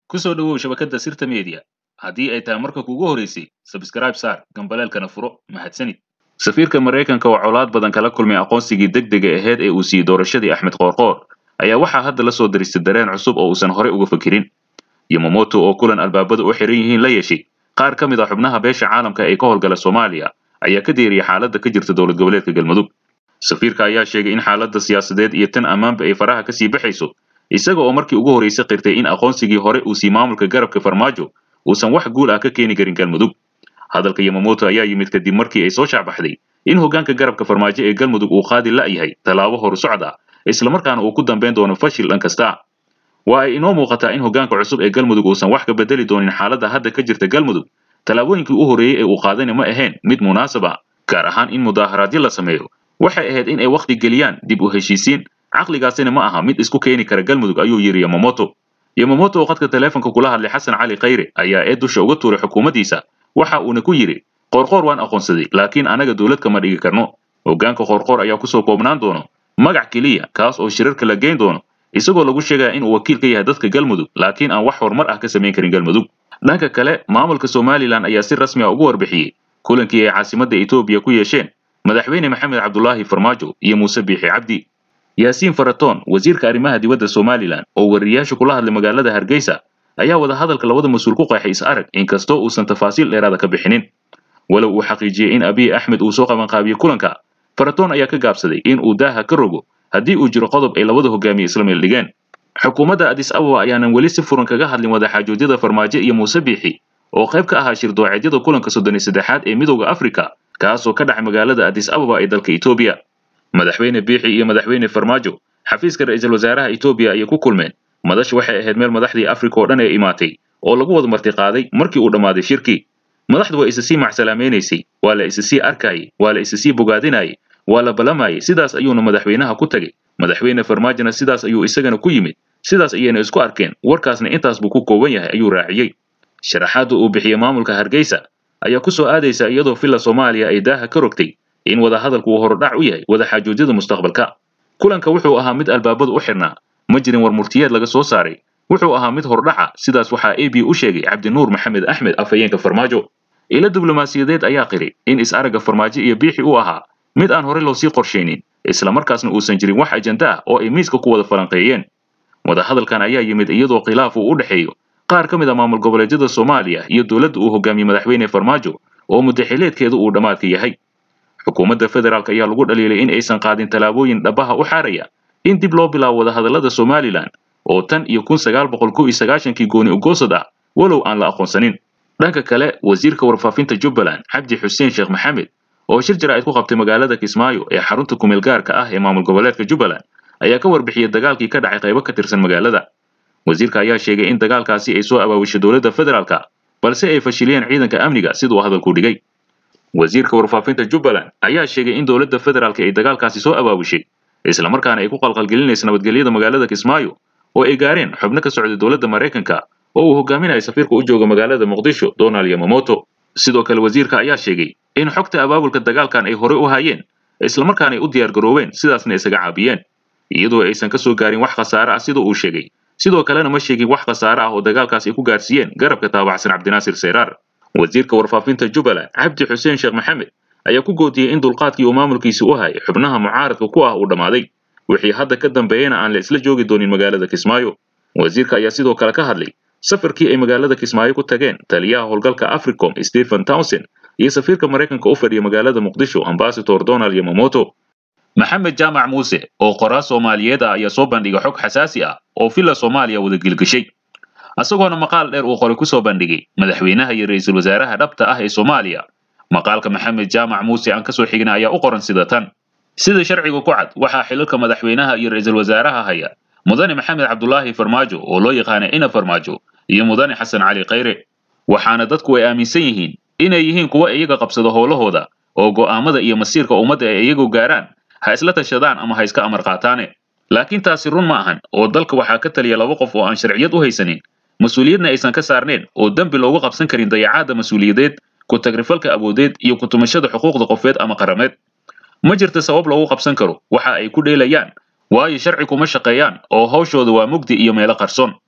ku soo dhowow shabakadda sirta media haddii ay tahay marka kugu horeysay sabskrayb saar gambaleelkana furo mahadsanid safiirka maraykanka oo colaad badan kala kulmay aqoonsigii degdega aheyd ee uu siiyey doorashadii axmed qoorqoor ayaa waxaa hadda la soo diristay dareen cusub oo uusan horey uga fakirin yomomoto oo kulan albaabada u xiran yihiin la yeeshay qaar ka mid a xubnaha beesha caalamka ee ka howlgala soomaaliya ayaa ka deeriyay xaaladda ka jirta dowlad goboleedka galmudug safiirka ayaa sheegay in xaaladda siyaasadeed iyo tan ammaanba ay faraha kasii baxayso isaga oo markii ugu horreysay qirtay in aqoonsigii hore uu sii maamulka garabka farmaajo uusan wax guul ah ka keeni karin galmudug hadalka yomomoto ayaa yimid kadib markii ay soo shaacbaxday in hoggaanka garabka farmaajo ee galmudug uu qaadi la'yahay tallaabo horu socod ah islamarkaana uu ku dambayn doono fashil dhan kasta waa ay inoo muuqataa in hoggaanka cusub ee galmudug uusan wax ka bedeli doonin xaaladda hadda ka jirta galmudug tallaabooyinkii u horreeyey ee uu qaadani ma ahayn mid munaasab ah gaar ahaan in mudaaharaadyo la sameeyo waxay ahayd in ay wakhti geliyaan dib u heshiisiin caqligaasina ma aha mid isku keeni kara galmudug ayuu yidhi yomomoto yomomoto oo khadka taleefonka kula hadlay xasan cali khayre ayaa ee dusha uga tuuray xukuumaddiisa waxa uuna ku yidhi qoorqoor waan aqoonsaday laakiin anaga dowlad kama dhigi karno hoggaanka qoorqoor ayaa kusoo koobnaan doono magac keliya kaas oo shirarka la geyn doono isagoo lagu sheegaya in uu wakiil ka yahay dadka galmudug laakiin aan wax horumar ah ka samayn karin galmudug dhanka kale maamulka somalilan ayaa si rasmi ah ugu warbixiyey kulankii ay caasimadda etoobiya ku yeesheen madaxweyne maxamed cabdulaahi farmaajo iyo muuse biixi cabdi yaasiin faratoon wasiirka arrimaha dibadda somalilan oo wariyayaasha kula hadlay magaalada hargeysa ayaa wada hadalka labada mas-uul ku qeexay is arag inkastoo uusan tafaasiil dheeraada ka bixinin walow uu xaqiijiyey in abiy axmed uu soo qabanqaabiyey kulanka faratoon ayaa ka gaabsaday in uu daaha ka rogo haddii uu jiro qodob ay labada hogaamiye isla meel dhigeen xukuumadda adis ababa ayaanan weli si furan kaga hadlin wadaxaajoodyada farmaajo iyo muuse biixi oo qayb ka ahaa shirdooceedyada kulanka soddon iyo saddexaad ee midowda afrika kaasoo ka dhacay magaalada adis ababa ee dalka etoobiya madaxweyne biixi iyo madaxweyne farmaajo xafiiska ra'iisul wasaaraha etoobiya ayay ku kulmeen madashu waxay ahayd meel madaxdii afrika oo dhan ee imaatay oo lagu wada martiqaaday markii uu dhammaaday shirkii madaxdu waa isa sii macsalaamaynaysay waa la isa sii arkayay waa la isa sii bogaadinayay waa la balamayay sidaas ayuuna madaxweynaha ku tegey madaxweyne farmaajona sidaas ayuu isagana ku yimid sidaas ayayna isku arkeen warkaasna intaas buu ku kooban yahay ayuu raaciyey sharaxaadda uu bixiyey maamulka hargeysa ayaa ku soo aadaysa iyadoo villa soomaaliya ay daaha ka rogtay in wadahadalku uu horudhac u yahay wadaxaajoodyada mustaqbalka kulanka wuxuu ahaa mid albaabadu u xirnaa ma jirin war murtiyeed laga soo saaray wuxuu ahaa mid hordhaca sidaas waxaa a b u sheegay cabdinuur maxamed axmed afhayeenka farmaajo ilo diblomaasiyadeed ayaa qiri in is-aragga farmaajo iyo biixi uu ahaa mid aan horey loo sii qorshaynin islamarkaasna uusan jirin wax ajanda ah oo ay miiska ku wada falanqeeyeen wadahadalkan ayaa yimid iyadoo khilaaf uu u dhexeeyo qaar ka mid a maamul goboleedyada soomaaliya iyo dowladda uu hogaamiyey madaxweyne farmaajo oo muddaxileedkeedu uu dhammaadka yahay xukuumadda federaalk ayaa lagu dhaliilay in aysan qaadin tallaabooyin dhabaha u xaaraya in dib loo bilaabo wadahadallada somalilan oo tan iyo kun sagaal boqol kow iyo sagaashankii gooni ugoosad ah walow aan la aqoonsanin dhanka kale wasiirka warfaafinta jubbaland cabdi xuseen sheekh maxamed oo shir jaraa'id ku qabtay magaalada kismaayo ee xarunta kumeel gaarka ah ee maamul goboleedka jubbaland ayaa ka warbixiyey dagaalkii ka dhacay qaybo ka tirsan magaalada wasiirka ayaa sheegay in dagaalkaasi ay soo abaawishay dowladda federaalka balse ay fashiliyeen ciidanka amniga siduu hadalku dhigay wasiirka warfaafinta jubbaland ayaa sheegay in dowladda federaalka ay dagaalkaasi soo abaawishay islamarkaana ay ku qalqalgelinaysa nabadgelyada magaalada kismaayo oo ay gaareen xubno ka socday dowladda maraykanka oo uu hogaaminayo safiirka u jooga magaalada muqdisho donald yomomoto sidoo kale wasiirka ayaa sheegay in xogta abaabulka dagaalkan ay horey u hayeen islamarkaana ay u diyaar garoobeen sidaasna isaga caabiyeen iyadoo aysan ka soo gaarin wax khasaare ah sida uu sheegay sidoo kalena ma sheegin wax khasaare ah oo dagaalkaas ay ku gaarsiiyeen garabka taabacsan cabdinaasir seyraar wasiirka warfaafinta jubbaland cabdi xuseen sheekh maxamed ayaa ku goodiyey in dulqaadkii uu maamulkiisi u hayay xubnaha mucaaradka ku ah uu dhammaaday wixii hadda ka dambeeyena aan la isla joogi doonin magaalada kismaayo wasiirka ayaa sidoo kale ka hadlay safarkii ay magaalada kismaayo ku tageen taliyaha howlgalka africom stephen townsend iyo safiirka maraykanka u fadhiya magaalada muqdisho ambasador donald yomomoto maxamed jaamac muuse oo qoraa soomaaliyeed ah ayaa soo bandhigay xog xasaasi ah oo villa soomaaliya wada gilgashay isagoona maqaal dheer uu qoray ku soo bandhigay madaxweynaha iyo ra'iisul wasaaraha dhabta ah ee soomaaliya maqaalka maxamed jaamac muuse aan ka soo xigna ayaa u qoran sida tan sida sharciga ku cad waxaa xilalka madaxweynaha iyo ra'iisul wasaaraha haya mudane maxamed cabdulaahi farmaajo oo loo yaqaana ina farmaajo iyo mudane xasan cali khayre waxaana dadku ay aaminsan yihiin inay yihiin kuwa iyaga qabsada howlahooda oo go'aamada iyo masiirka ummadda ay iyagu gaaraan ha isla tashadaan ama ha iska amar qaataane laakiin taasi run ma ahan oo dalka waxaa ka taliya laba qof oo aan sharciyad u haysanin mas-uuliyadna aysan ka saarneen oo dembi loogu qabsan karin dayacaadda mas-uuliyadeed ku tagrifalka awoodeed iyo ku tumashada xuquuqda qofeed ama qarameed ma jirta sabab loogu qabsan karo waxa ay ku dheelayaan waayo sharci kuma shaqeeyaan oo hawshooda waa mugdi iyo meelo qarsoon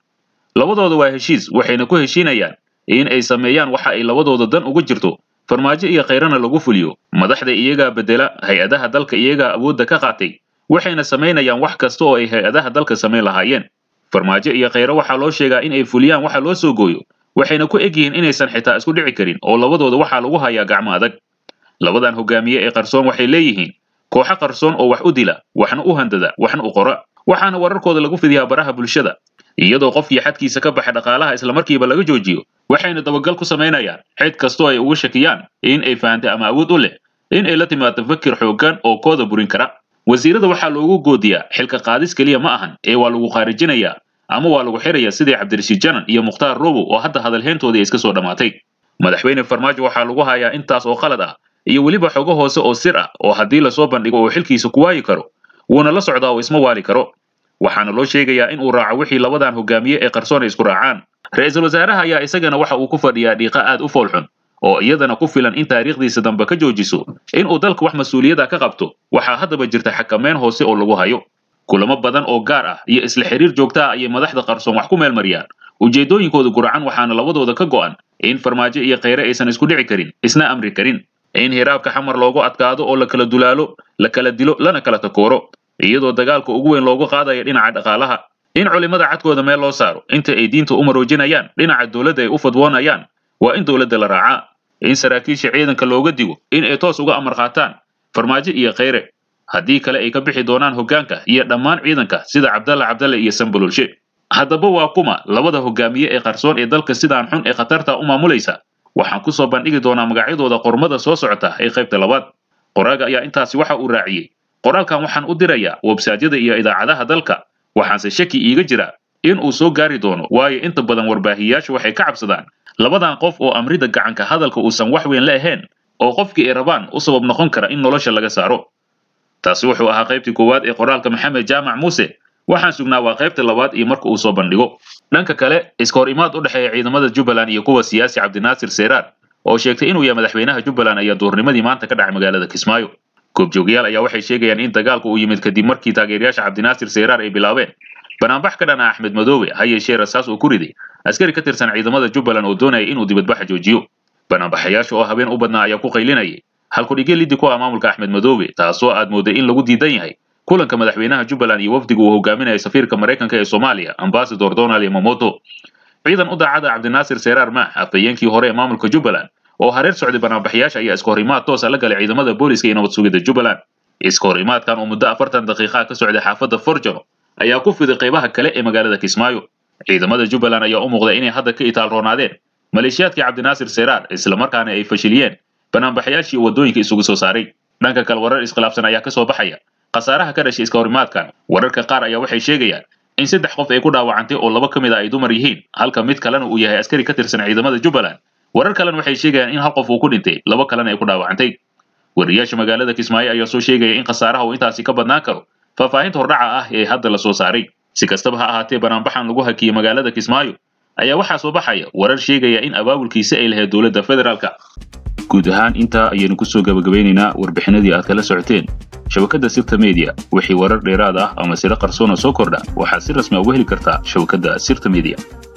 labadooda waa heshiis waxayna ku heshiinayaan in ay sameeyaan waxa ay labadooda dan ugu jirto farmaajo iyo khayrana lagu fuliyo madaxda iyagaa bedela hay-adaha dalka iyagaa awoodda ka qaatay waxayna samaynayaan wax kasta oo ay hay-adaha dalka samayn lahaayeen farmaajo iyo khayre waxaa loo sheegaa in ay fuliyaan waxa loo soo gooyo waxayna ku eg yihiin inaysan xitaa isku dhici karin oo labadooda waxaa lagu hayaa gacmo adag labadan hogaamiye ee qarsoon waxay leeyihiin kooxo qarsoon oo wax u dila waxna u handada waxna u qora waxaana wararkooda lagu fidiyaa baraha bulshada iyadoo qofkii xadkiisa ka baxa dhaqaalaha islamarkiiba laga joojiyo waxayna dabagal ku samaynayaan cid kastoo ay uga shakiyaan in ay fahantay ama awood u leh in ay la timaado fakir xooggan oo kooda burin kara wasiirada waxaa loogu goodiyaa xilka qaadis keliya ma ahan ee waa lagu khaarijinayaa ama waa lagu xirayaa sidii cabdirashiid janan iyo mukhtaar robow oo hadda hadalhayntoodii iska soo dhammaatay madaxweyne farmaajo waxaa lagu hayaa intaas oo qalad ah iyo weliba xogo hoose oo sir ah oo haddii lasoo bandhigo uu xilkiisa ku waayi karo wuuna la socdaa oo isma waali karo waxaana loo sheegayaa in uu raaco wixii labadan hogaamiye ee qarsoon ay isku raacaan ra-iisul wasaaraha ayaa isagana waxa uu ku fadhiyaa dhiiqa aad u foolxun oo iyadana ku filan in taariikhdiisa dambe ka joojiso in uu dalka wax mas-uuliyada ka qabto waxaa haddaba jirta xakameyn hoose oo lagu hayo kulamo badan oo gaar ah iyo isla xiriir joogta ah ayay madaxda qarsoon wax ku meelmariyaan ujeedooyinkooda guracan waxaana labadooda ka go'an in farmaajo iyo khayre aysan isku dhici karin isna amri karin in hiraabka xamar loogu adkaado oo la kala dulaalo la kala dilo lana kala takooro iyadoo dagaalka ugu weyn loogu qaadayo dhinaca dhaqaalaha in culimmada cadkooda meel loo saaro inta ay diinta u maroojinayaan dhinaca dowladda ay u fadwoonayaan waa in dowladda la raacaa in saraakiisha ciidanka looga digo in ay toos uga amar qaataan farmaajo iyo khayre haddii kale ay ka bixi doonaan hoggaanka iyo dhammaan ciidanka sida cabdalla cabdalle iyo sambalolshe haddaba waa kuma labada hogaamiye ee qarsoon ee dalka sidaan xun ee khatarta u maamulaysa waxaan ku soo bandhigi doonaa magacyadooda qormada soo socota ee qaybta labaad qoraaga ayaa intaasi waxa uu raaciyey qoraalkan waxaan u dirayaa websaadyada iyo idaacadaha dalka waxaanse shaki iiga jira in uu soo gaari doono waayo inta badan warbaahiyayaashu waxay ka cabsadaan labadan qof oo amrida gacanka hadalka uusan wax weyn la ahayn oo qofkii ay rabaan u sabab noqon kara in nolosha laga saaro taasi wuxuu ahaa qaybtii koowaad ee qoraalka maxamed jaamac muuse waxaan sugnaa waa qaybta labaad iyo marka uu soo bandhigo dhanka kale iska hor imaad u dhexeeya ciidamada jubbaland iyo kuwa siyaasi cabdinaasir seyraar oo sheegtay inuu yahay madaxweynaha jubbaland ayaa duurnimadii maanta ka dhacay magaalada kismaayo goobjoogayaal ayaa waxay sheegayaan in dagaalku uu yimid kadib markii taageerayaasha cabdinaasir seyraar ay bilaabeen banaanbax ka dhan ah axmed madoobe ha yeeshee rasaas uu ku riday askari ka tirsan ciidamada jubbaland oo doonaya inuu dibadbaxa joojiyo banaanbaxayaasha oo habeen u badnaa ayaa ku qaylinayay halkudhigyo liddi ku ah maamulka axmed madoobe taasoo aad mooday in lagu diidan yahay kulanka madaxweynaha jubbaland iyo wafdiga uu hogaaminaya safiirka maraykanka ee soomaaliya ambasador donald yamamoto ciidan u daacada cabdinaasir seyraar maax afhayeenkii hore ee maamulka jubbaland oo hareer socday banaanbaxayaasha ayaa iska horimaad toosa la galay ciidamada booliska iyo nabad sugidda jubbaland iska horimaadkan oo muddo afartan daqiiqaa ka socday xaafadda forjano ayaa ku fiday qaybaha kale ee magaalada kismaayo ciidamada jubbaland ayaa u muuqday inay hadda ka itaalroonaadeen maleeshiyaadkii cabdinaasir seyraar islamarkaana ay fashiliyeen banaanbaxayaashii waddooyinka isugu soo saaray dhanka kale warar iskhilaafsan ayaa ka soo baxaya khasaaraha ka dhashay iska horimaadkan wararka qaar ayaa waxay sheegayaan in saddex qof ay ku dhaawacantay oo laba ka mid a ay dumar yihiin halka mid kalena uu yahay askari ka tirsan ciidamada jubbaland warar kalena waxay sheegayaan in hal qof uu ku dhintay laba kalena ay ku dhaawacantay wariyaasha magaalada kismaayo ayaa soo sheegaya in khasaaraha uu intaasi ka badnaan karo faahfaahinta hordhaca ah ee hadda la soo saaray si kastaba ha ahaatee banaanbaxan lagu hakiyey magaalada kismaayo ayaa waxaa soo baxaya warar sheegaya in abaabulkiisa ay lahayd dowladda federaalka guud ahaan intaa ayaynu ku soo gabagabaynaynaa warbixinadii aad kala socoteen shabakadda sirta media wixii warar dheeraad ah ama siro qarsoona soo kordha waxaad si rasmi a uga heli kartaa shabakadda sirta media